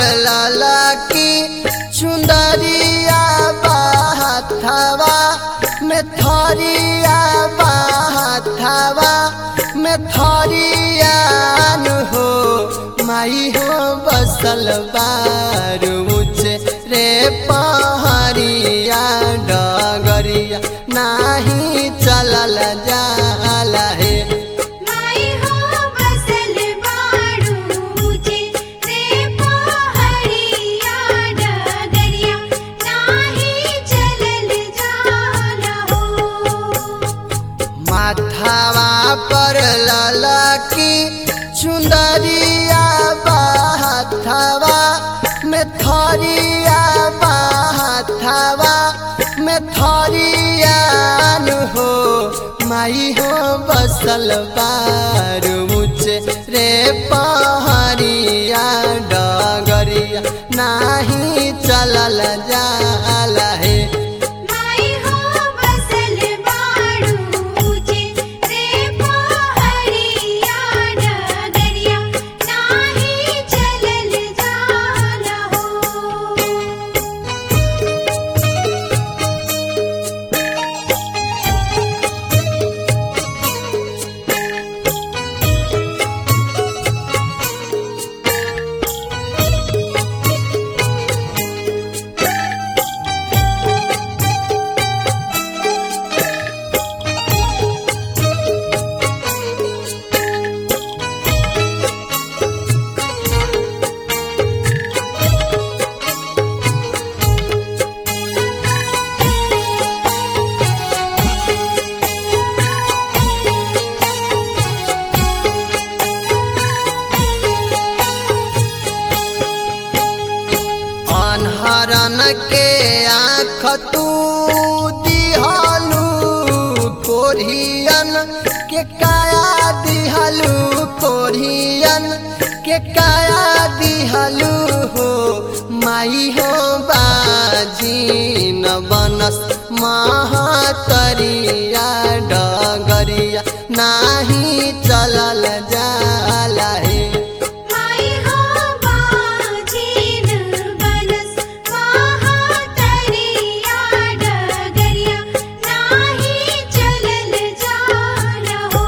लाला की चुंदरिया बाथावा में थरिया बाथावा में थरिया नु हो माई हो बसल बार ऊंचे रे पहरिया डगरिया नाही चलल जाला हे माई हो बसल बाड़ूचे रे पहड़िया डगरिया नाही चलल जाला हो माथावा पर लाला की चुंदरिया बाथावा में थरिया बाथावा में थरिया नु हो माई हो बसल बार ऊंचे रे पहरिया डगरिया नाही चलल जाला हे माई हो बसल बाड़ूचे रे पहड़िया डगरिया नाही चलल जाला हो अनहरन के आँख तू दिहलू कोरियन के काया दिहलू कोरियन के काया दिहलू हो माई हो बाजी न बनस महातरिया डगरिया नाही चलल जाला हे माई हो बाजीन बनस महातरिया डगरिया नाही चलल जाला हो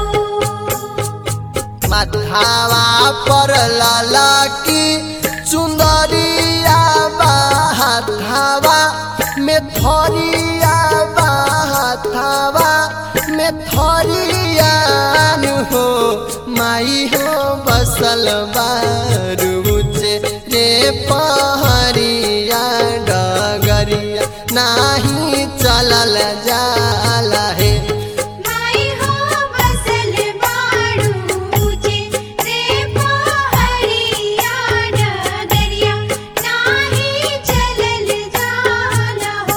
माथावा पर लाला की चुंदरिया बाथावा में थरिया बाथावा में थरिया नु हो माई हो बसल बारू ऊंचे रे पहरिया डगरिया नाही चलल जाला हे माई हो बसल बाड़ूचे रे पहड़िया डगरिया नाही चलल जाला हो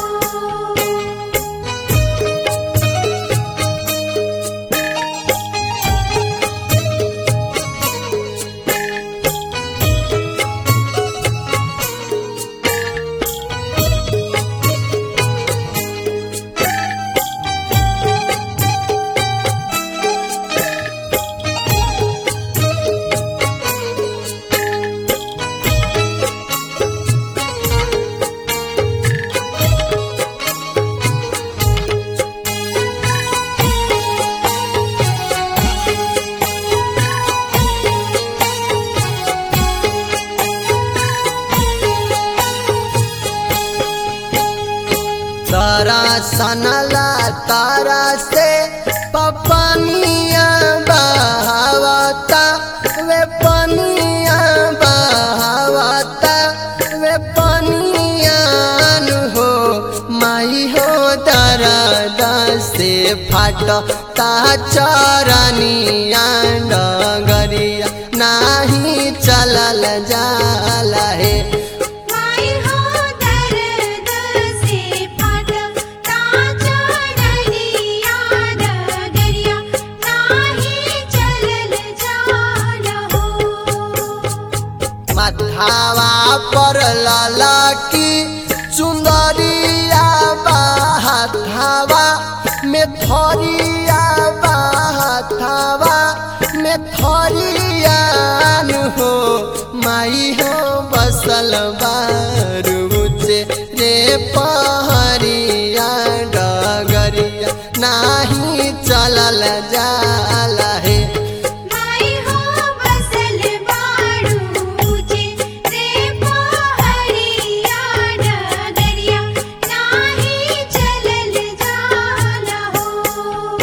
तारा सनला तारा से पपनिया बहावता वे पनिया बहावता वे पनिया नु हो माई हो दरद से फाटता चरनिया डगरिया नाही चलल जाला हे माई हो दर्द से फटता चरनिया डगरिया नाही चलल जाला हो माथावा पर लाला की चुंदरिया बाथावा में थरिया बाथावा में थरिया नु हो माई हो बसल बारूचे रे पहरिया डगरिया नाही चलल जाला हे माई हो बसल बाड़ूचे रे पहरिया डगरिया नाही चलल जाला हो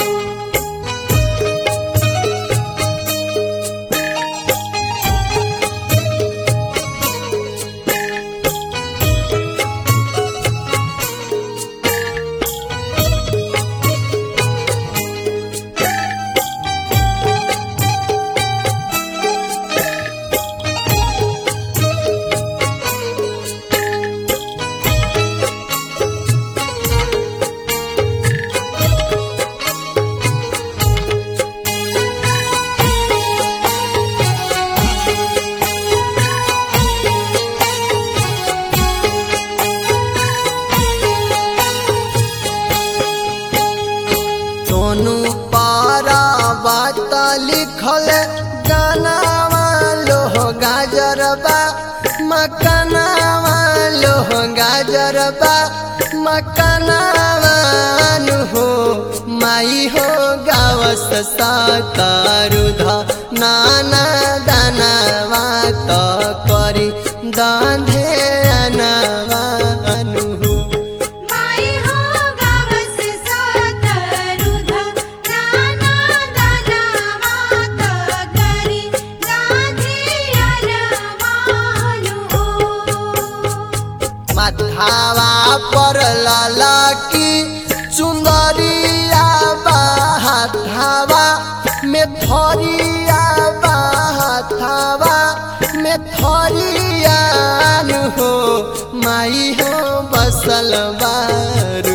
सोनू पारा बात लिखल गानावा लोह गाजरबा मकनावा लोह गाजरबा मकनावा नु हो माई हो गावस सातारुध नाना दानावा त करी दांधे अनावा नु हो माई हो गावस सातरुध नाना दाना मात करी गाधियर मानु हो माथावा पर ललकी चुंदरिया बाहाथावा में थरिया बाहाथावा में थरिया हो माई हो बसल बारू